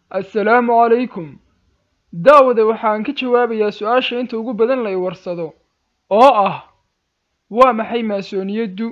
assalaamu calaykum daawade waxaan ka jawaabayaa su-aasha inta ugu badan la i warsado oo ah waa maxay maasooniyaddu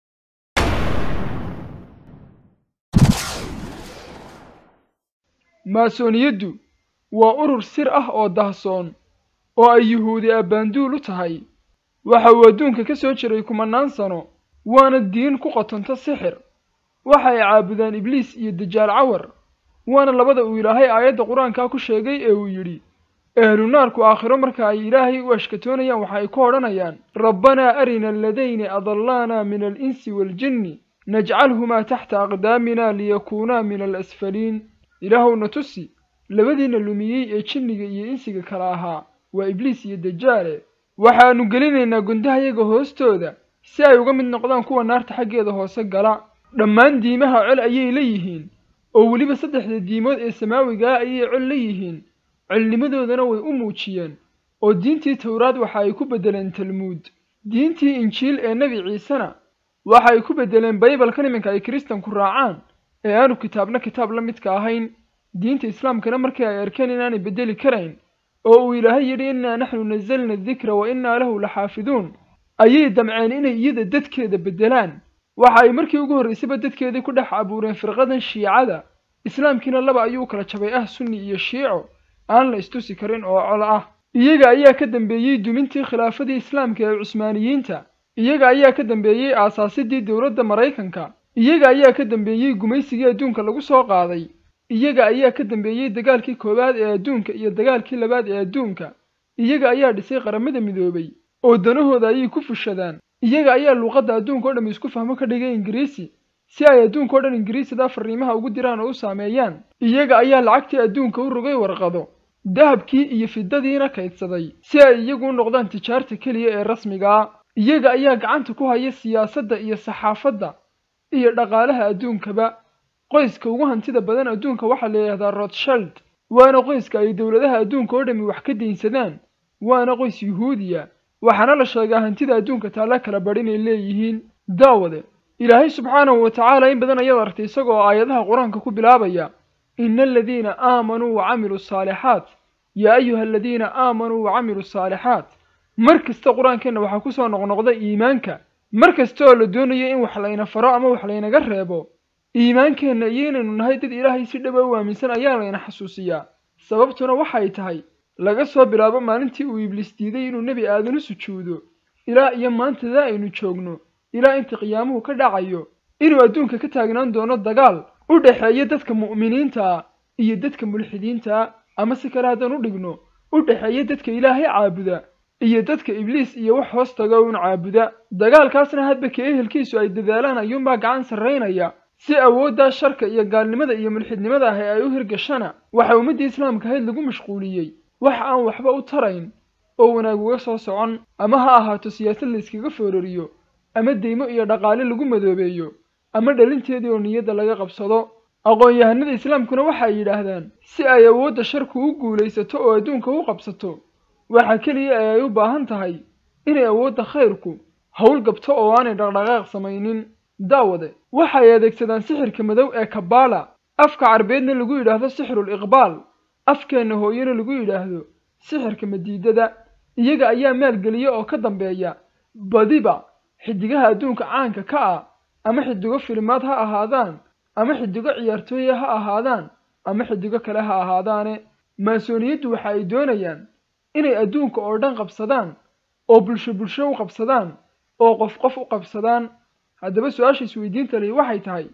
maasooniyaddu waa urur sir ah oo dahsoon oo ay yuhuudi abbaanduul u tahay waxa uu adduunka ka soo jiray kumannaan sano waana diin ku qotonto sixir waxa ay caabudaan ibliis iyo dajaal cawar waana labada uu ilaahay aayadda qur-aankaa ku sheegay ee uu yidhi ahlu naarku aakhiro marka ay ilaahay u ashkatoonayaan waxa ay ku odhanayaan rabbanaa arina aladayni adallaana min alinsi waaljinni najcalhumaa taxta aqdaamina liyakuunaa min alasfaliin ilaahowna tusi labadiina lumiyey ee jinniga iyo insiga kala ahaa waa ibliis iyo dajaale waxaannu gelinaynaa gundahayaga hoostooda si ay uga mid noqdaan kuwa naarta xaggeeda hoose gala dhammaan diimaha col ayay leeyihiin oo weliba saddexda diimood ee samaawigaa ayay col leeyihiin colnimadoodana way u muujiyeen oo diintii towraad waxa ay ku beddeleen talmuud diintii injiil ee nebi ciisena waxa ay ku beddeleen baybalkan iminka ay kiristanku raacaan ee aanu kitaabna kitaab la midka ahayn diinta islaamkana markii ay arkeen inaanay beddeli karayn oo uu ilaahay yidhi innaa naxnu nasalna adikra wa innaa lahu la xaafiduun ayay damceen inay iyada dadkeeda beddelaan waxa ay markii ugu horraysayba dadkeedii ku dhex abuureen firqadan shiicada islaamkiina laba ayuu kala jabay ah sunni iyo shiico aan la istusi karin oo col ah iyaga ayaa ka dambeeyey dumintii khilaafadii islaamka ee cusmaaniyiinta iyaga ayaa ka dambeeyey aasaasidii dowladda maraykanka iyaga ayaa ka dambeeyey gumaysigii adduunka lagu soo qaaday iyaga ayaa ka dambeeyey dagaalkii koowaad ee adduunka iyo dagaalkii labaad ee adduunka iyaga ayaa dhisay qaramada midoobay oo danahooda ayay ku fushadaan iyaga ayaa luuqadda adduunka o dham isku fahmo ka dhigay ingiriisi si ay adduunka o dhan ingiriisida fariimaha ugu diraan oo u saameeyaan iyaga ayaa lacagtii adduunka u rogay warqado dahabkii iyo fidadiina kaydsaday si ay iyagu u noqdaan tijaarta keliya ee rasmigaa iyaga ayaa gacanta ku haya siyaasadda iyo saxaafadda iyo dhaqaalaha adduunkaba qoyska ugu hantida badan adduunka waxaa la yidhahdaa rothschild waana qoyska ay dowladaha adduunka oo dhammi wax ka daynsadaan waana qoys yuhuudiya waxaana la sheegaa hantida adduunka taalla kala badh inay leeyihiin daawade ilaahay subxaanahu wa tacaala in badan ayaad artay isagoo aayadaha qur-aanka ku bilaabaya ina aladiina aamanuu wa camiluu saalixaat yaa ayuha aladiina aamanuu wa camiluu saalixaat mar kasta qur-aankeenna waxaa ku soo noqnoqda iimaanka mar kasta oo la doonayo in wax layna faro ama wax laynaga reebo iimaankeenna iyo inaynu nahay dad ilaahay si dhaba u aaminsan ayaa layna xasuusiyaa sababtuna waxay tahay laga soo bilaabo maalintii uu ibliis diiday inuu nebi aadan u sujuudo ilaa iyo maantada aynu joogno ilaa inta qiyaamuhu ka dhacayo inuu adduunka ka taagnaan doono dagaal u dhexeeya dadka mu'miniinta iyo dadka mulxidiinta ama si kale haddaan u dhigno u dhexeeya dadka ilaahay caabuda iyo dadka ibliis iyo wax hoos taga uun caabuda dagaalkaasna hadba ka ehelkiisu ay dadaalaan ayuunbaa gacan sarraynaya si awooddaa sharka iyo gaalnimada iyo mulxidnimada ahi ay u hirgashana waxa ummaddii islaamka ahayd lagu mashquuliyey wax aan waxba u tarayn oo wanaag uga soo socon ama ha ahaato siyaasad la iskaga foorariyo ama deymo iyo dhaqaale lagu madoobeeyo ama dhalinteedii oo niyadda laga qabsado aqoon-yahanada islaamkuna waxa ay yidhaahdaan si ay awoodda sharku u guulaysato oo adduunka u qabsato waxa keliya ee ay u baahan tahay inay awoodda khayrku howl gabto oo aanay dhaqdhaqaaq samaynin daawade waxay adeegsadaan sixirka madow ee kabaala afka carbeedna lagu yidhaahdo sixirul iqbaal afkeenna hooyena lagu yidhaahdo sixirka madiidada iyaga ayaa maalgeliya oo ka dambeeya badiba xidigaha adduunka caanka ka ah ama xidigo filimaad ha ahaadaan ama xidigo ciyaartooya ha ahaadaan ama xidigo kale ha ahaadaane maasooniyaddu waxa ay doonayaan inay adduunka oo dhan qabsadaan oo bulsho bulsho u qabsadaan oo qof qof u qabsadaan haddaba su-aasha isweydiinta lihi waxay tahay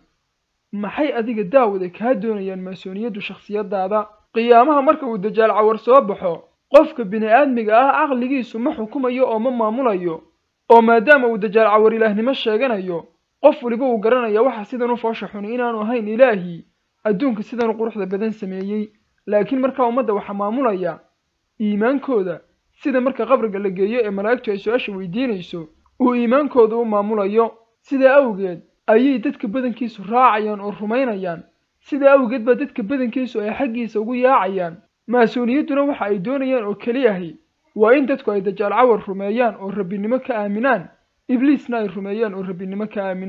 maxay adiga daawada kaa doonayaan maasooniyaddu shakhsiyadaada qiyaamaha marka uu dajaal cawar soo baxo qofka bini aadmiga ah caqligiisu ma xukumayo oo ma maamulayo oo maadaama uu dajaal cawar ilaahnimo sheeganayo qof weliba uu garanaya waxa sidan u foosha xuni inaanu ahayn ilaahii adduunka sidan u quruxda badan sameeyey laakiin markaa ummadda waxaa maamulaya iimaankooda sida marka qabriga la geeyo ee malaa'igtu ay su-aasha weydiinayso uu iimaankooda u maamulayo sidaa awgeed ayay dadka badankiisu raacayaan oo rumaynayaan sidaa awgeed baa dadka badankiisu ay xaggiisa ugu yaacayaan maasuuniyadduna waxa ay doonayaan oo keliyahi waa in dadku ay dajaal cawar rumeeyaan oo rabbinimo ka aaminaan ibliisna ay rumeeyaan oo rabbinimo ka aaminaan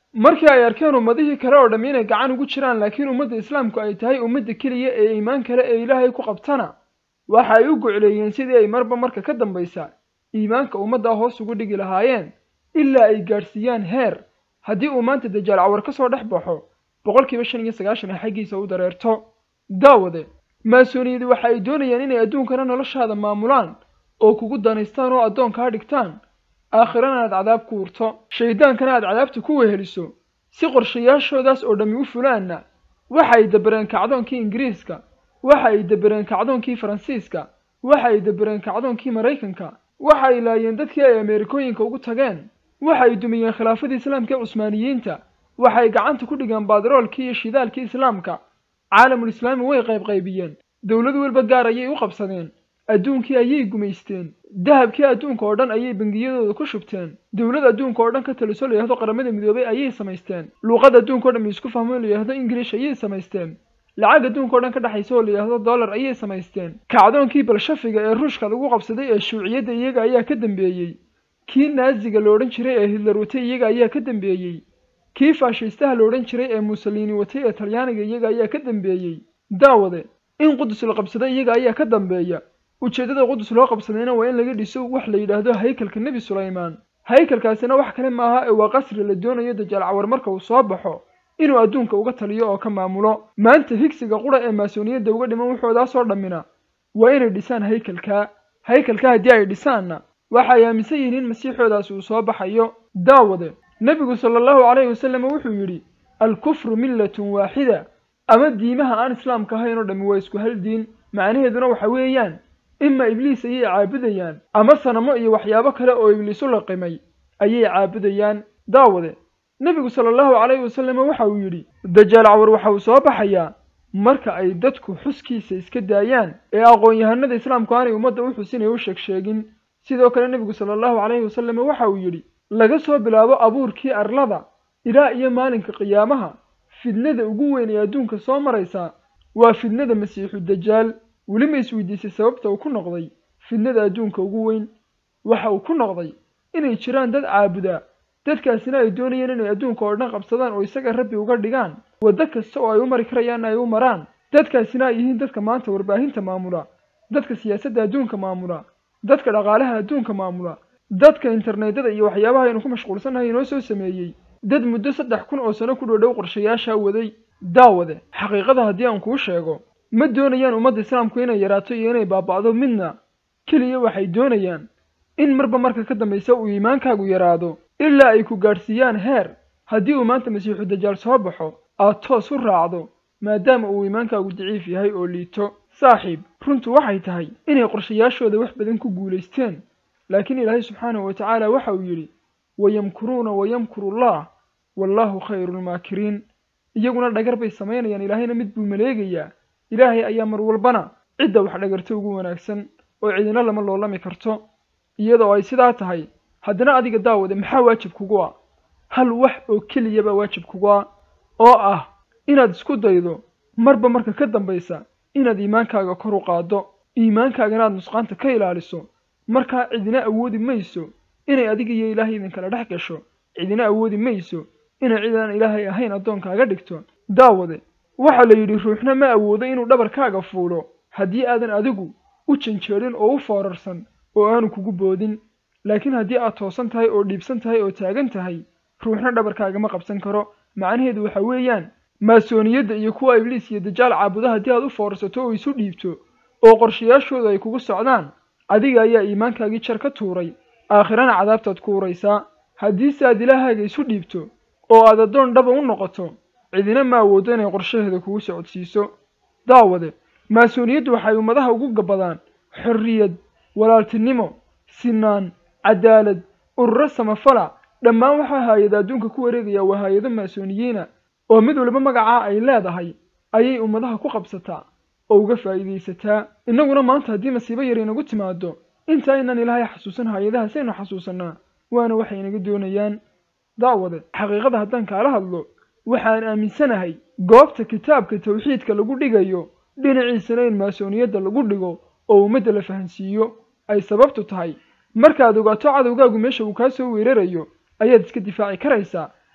markii ay arkeen ummadihii kale oo dhammi inay gacan ugu jiraan laakiin ummadda islaamku ay tahay ummadda keliya ee iimaan kale ee ilaahay ku qabtana waxa ay u gocleeyeen sidii ay marba marka ka dambaysa iimaanka ummaddaa hoos ugu dhigi lahaayeen ilaa ay gaadhsiiyaan heer haddii uu maanta dajaal cawar ka soo dhex baxo boqolkiiba shan iyo sagaashan ay xaggiisa u dareerto daawade maasooniyadi waxa ay doonayaan inay adduunkana noloshaada maamulaan oo kugu danaystaan oo addoon kaa dhigtaan aakhirana aad cadaab ku urto shaydaankana aad cadaabta ku weheliso si qorshayaashoodaas oo dhammi u fulaanna waxa ay dabareen kacdoonkii ingiriiska waxa ay dabareen kacdoonkii faransiiska waxa ay dabareen kacdoonkii maraykanka waxa ay laayeen dadkii ay ameerikooyinka ugu tageen waxa ay dumiyeen khilaafadii islaamka ee cusmaaniyiinta waxa ay gacanta ku dhigeen baadaroolkii iyo shidaalkii islaamka caalamul islaami way qaybqaybiyeen dowlad walba gaar ayay u qabsadeen adduunkii ayay gumaysteen dahabkii adduunka oo dhan ayay bangiyadooda ku shubteen dowlad adduunka oo dhan ka taliso la yidhahdo qaramada midoobay ayay samaysteen luuqad adduunka o dhan isku fahmo la yidhahdo ingilish ayay samaysteen lacag adduunka o dhan ka dhexaysa oo la yidhahdo dollar ayay samaysteen kacdoonkii balshafiga ee ruushka lagu qabsaday ee shuuciyadda iyaga ayaa ka dambeeyey kii naaziga la odhan jiray ee hitler watay iyaga ayaa ka dambeeyey kii faashiistaha la odhan jiray ee mussolini watay ee talyaaniga iyaga ayaa ka dambeeyey daawade in qudus la qabsaday iyaga ayaa ka dambeeya ujeeddada qudus loo qabsadayna waa in laga dhiso wax la yidhaahdo haykalka nebi sulaymaan haykalkaasina wax kale maaha ee waa qasri la doonayo dajaal cawar marka uu soo baxo inuu adduunka uga taliyo oo ka maamulo maanta higsiga qura ee maasooniyadda uga dhiman wuxoodaasoo dhammina waa inay dhisaan haykalkaa haykalka haddii ay dhisaanna waxa ay aaminsan yihiin in masiixoodaasi uu soo baxayo daawade nebigu sala allahu calayhi wasallam wuxuu yidhi alkufru millatun waaxida ama diimaha aan islaamka ahayn oo dhammi waa isku hal diin macnaheeduna waxa weeyaan ima ibliis ayay caabudayaan ama sanamo iyo waxyaabo kale oo ibliis u laqimay ayay caabudayaan daawade nebigu sala allahu calayhi wasallam waxa uu yidhi dajaal cawar waxa uu soo baxayaa marka ay dadku xuskiisa iska daayaan ee aqoon-yahanada islaamku aanay ummadda u xusinay u sheeg sheegin sidoo kale nebigu sala allahu calayhi wasallam waxa uu yidhi laga soo bilaabo abuurkii arlada ilaa iyo maalinka qiyaamaha fidnada ugu weyn ee adduunka soo maraysa waa fidnada masiixu dajaal weli ma isweydiisay sababta uu ku noqday fidnada adduunka ugu weyn waxa uu ku noqday inay jiraan dad caabudaa dadkaasina ay doonayeen inay adduunka oo dhan qabsadaan oo isaga rabbi uga dhigaan waddo kasta oo ay u mari karayaanna ay u maraan dadkaasina ay yihiin dadka maanta warbaahinta maamula dadka siyaasadda adduunka maamula dadka dhaqaalaha adduunka maamula dadka internetada iyo waxyaabaha aynu ku mashquulsannahay inoo soo sameeyey dad muddo saddex kun oo sano ku dhoodhow qorshayaashaa waday daawade xaqiiqada haddii aan kuu sheego ma doonayaan ummadda islaamku inay yaraato iyo inay baaba'do midna keliya waxay doonayaan in marba marka ka dambaysa uu iimaankaagu yaraado ilaa ay ku gaadhsiiyaan heer haddii uu maanta masiixu dajaal soo baxo aad toos u raacdo maadaama uu iimaankaagu daciif yahay oo liito saaxiib runtu waxay tahay inay qorshayaashooda wax badan ku guulaysteen laakiin ilaahay subxaanahu wa tacaala waxa uu yidhi wayamkuruuna wayamkuru allah wallaahu khayruulmaakiriin iyaguna dhagar bay samaynayaan ilaahayna mid buu maleegayaa ilaahay ayaa mar walbana cidda wax dhagarto ugu wanaagsan oo cidina lama loolami karto iyadoo ay sidaa tahay haddana adiga daawade maxaa waajib kugu ah hal wax oo keliyabaa waajib kugu ah oo ah inaad isku daydo marba marka ka dambaysa inaad iimaankaaga kor u qaaddo iimaankaagana aad nusqaanta ka ilaaliso markaa cidina awoodi mayso inay adiga iyo ilaahay idinkala dhex gasho cidina awoodi mayso inay cid aan ilaahay ahayn addoonkaaga dhigto daawade waxaa la yidhi ruuxna ma awoodo inuu dhabarkaaga fuulo haddii aadan adigu u janjeerin oo u foorarsan oo aanu kugu boodin laakiin haddii aad toosan tahay oo dhiibsan tahay oo taagan tahay ruuxna dhabarkaagama qabsan karo macnaheedu waxa weeyaan maasooniyadda iyo kuwa ibliis iyo dajaal caabuda haddii aad u foorarsato oo isu dhiibto oo qorshayaashooda ay kugu socdaan adiga ayaa iimaankaagii jar ka tuuray aakhirana cadaabtaad ku uraysaa haddiise aad ilaahaaga isu dhiibto oo aad addoon dhaba u noqoto cidina ma awooddo inay qorshaheeda kugu socodsiiso daawade maasooniyaddu waxay ummadaha ugu gabbadaan xorriyad walaaltinimo sinaan cadaalad ururo samafala dhammaan waxaa haayada adduunka ku wareegaya waa haayado maasooniyiina oo mid waliba magacaa ay leedahay ayay ummadaha ku qabsataa oo uga faa'iidaysataa innaguna maanta haddii masiibo yar inagu timaado inta aynaan ilaahay xasuusan haayadahaas aynu xasuusannaa waana waxay inaga doonayaan daawade xaqiiqada haddaan kaala hadlo waxaan aaminsanahay goobta kitaabka tawxiidka lagu dhigayo dhinaciisana in maasooniyadda lagu dhigo oo ummadda la fahansiiyo ay sababtu tahay markaad ogaato cadowgaagu meesha uu kaa soo weerarayo ayaad iska difaaci karaysaa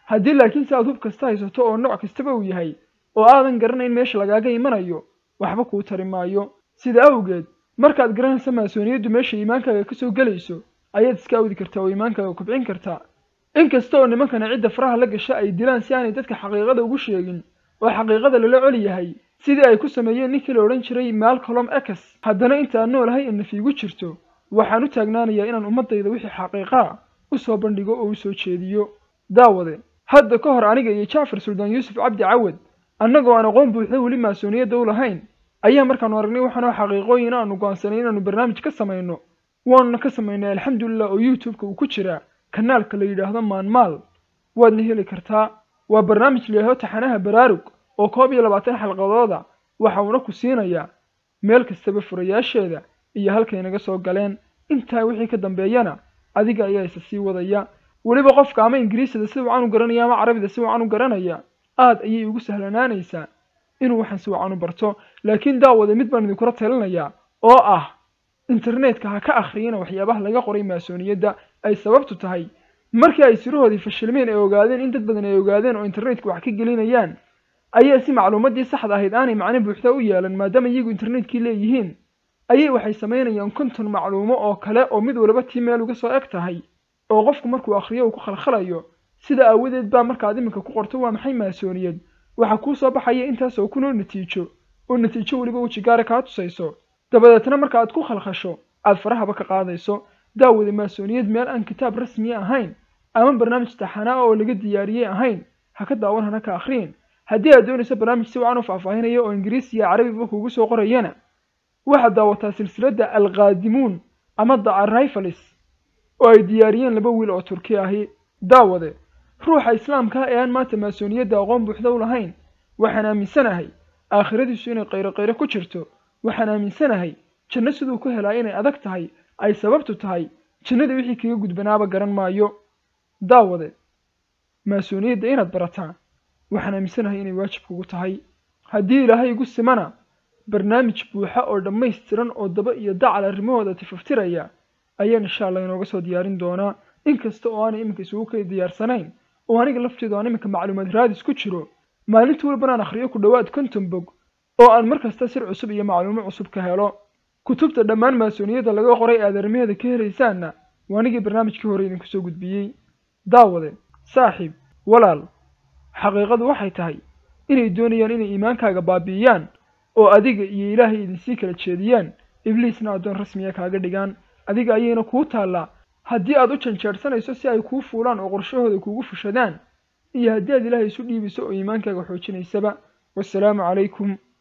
haddii laakiin si aad hub kasta haysato oo nooc kastaba uu yahay oo aadan garanayn meesha lagaaga imanayo waxba kuu tari maayo sida awgeed markaad garanaysa maasooniyaddu meesha iimaankaaga ka soo gelayso ayaad iska awdi kartaa oo iimaankaaga kobcin kartaa inkasta oo nimankana cidda faraha la gasha ay dilaan si aanay dadka xaqiiqada ugu sheegin oo xaqiiqada lala coli yahay sidii ay ku sameeyeen ninkii la odhan jiray malcolm ex haddana intaan noolahay in nafiigu jirto waxaan u taagnaanayaa inaan ummaddayda wixii xaqiiqaa u soo bandhigo oo u soo jeediyo daawade hadda ka hor aniga iyo jacfar suldaan yuusuf cabdi cawad annagoo aan aqoon buuxda weli maasooniyadda u lahayn ayaa markaanu aragnay waxaanoo xaqiiqooyin aanu go'aansanay inaanu barnaamij ka samayno waanuna ka samaynay alxamdulilah oo youtube-ka uu ku jiraa kanaalka la yidhaahdo maanmaal waadna heli kartaa waa barnaamij la yidhahdo taxanaha baraarug oo koob iyo labaatan xalqadooda waxa uuna ku siinayaa meel kastaba furayaasheeda iyo halkay naga soo galeen intaa wixii ka dambeeyana adiga ayaa isa sii wadaya weliba qofka ama ingiriisida si wacan u garanaya ama carabida si wacan u garanaya aad ayay ugu sahlanaanaysaa inuu waxaan si wacan u barto laakiin daawade mid baan idinkula talinayaa oo ah internetka ha ka akhriyina waxyaabaha laga qoray maasooniyadda ay sababtu tahay markii ay sirahoodii fashilmeen ay ogaadeen in dad badan ay ogaadeen oo internetka wax ka gelinayaan ayaa si macluumaddii saxda ahayd aanay macno buuxda u yeelan maadaama iyagu internetkii leeyihiin ayay waxay samaynayaan konton macluumo oo kale oo mid waliba tii meel uga soo eg tahay oo qofku markuu akhriyo uu ku khalkhalayo sida aawadeed baa markaad iminka ku qorto waa maxay maasooniyad waxaa kuu soo baxaya intaas oo kunoo natiijo oo natiijo weliba weji gaara kaa tusayso dabadeetna marka aad ku khalkhasho aad farahaba ka qaadayso daawada maasooniyad meel aan kitaab rasmiya ahayn ama barnaamij taxanaa oo laga diyaariyey ahayn ha ka daawan hana ka akhriin haddii aad doonayso barnaamij si wacan u faahfaahinaya oo ingiriisi iyo carabiba kuugu soo qorayana waxaad daawataa silsiladda alqaadimuun ama the arrivalis oo ay diyaariyeen laba wiil oo turki ahi daawade ruuxa islaamka ee aan maanta maasooniyadda aqoon buuxda u lahayn waxaan aaminsanahay aakhiradiisu inay qayro qayro ku jirto waxaan aaminsanahay janno siduu ku helaa inay adag tahay ay sababtu tahay jannada wixii kaga gudbanaaba garan maayo daawade maasooniyadda inaad barataa waxaan aaminsanahay inay waajib kugu tahay haddii ilaahay igu simana barnaamij buuxa oo dhammaystiran oo daba iyo dacal arrimahooda tifaftiraya ayaan insha allah inooga soo diyaarin doonaa inkasta oo aanay iminka isugu kay diyaarsanayn oo aniga lafteedu aan iminka macluumaad raadis ku jiro maalintii walbanaan akhriyo ku dhowaad konton bog oo aan mar kasta sir cusub iyo macluumo cusub ka helo kutubta dhammaan maasooniyadda laga qoray aad arrimaheeda ka helaysaanna waa anigii barnaamijkii hore idinku soo gudbiyey daawade saaxiib walaal xaqiiqadu waxay tahay inay doonayaan inay iimaankaaga baabi'iyaan oo adiga iyo ilaahay idinsii kala jeediyaan ibliisna addoon rasmiya kaaga dhigaan adiga ayayna kuu taallaa haddii aad u janjeersanayso si ay kuu fuulaan oo qorshahooda kuugu fushadaan iyo haddii aad ilaahay isu dhiibiso oo iimaankaaga xoojinaysaba wassalaamu calaykum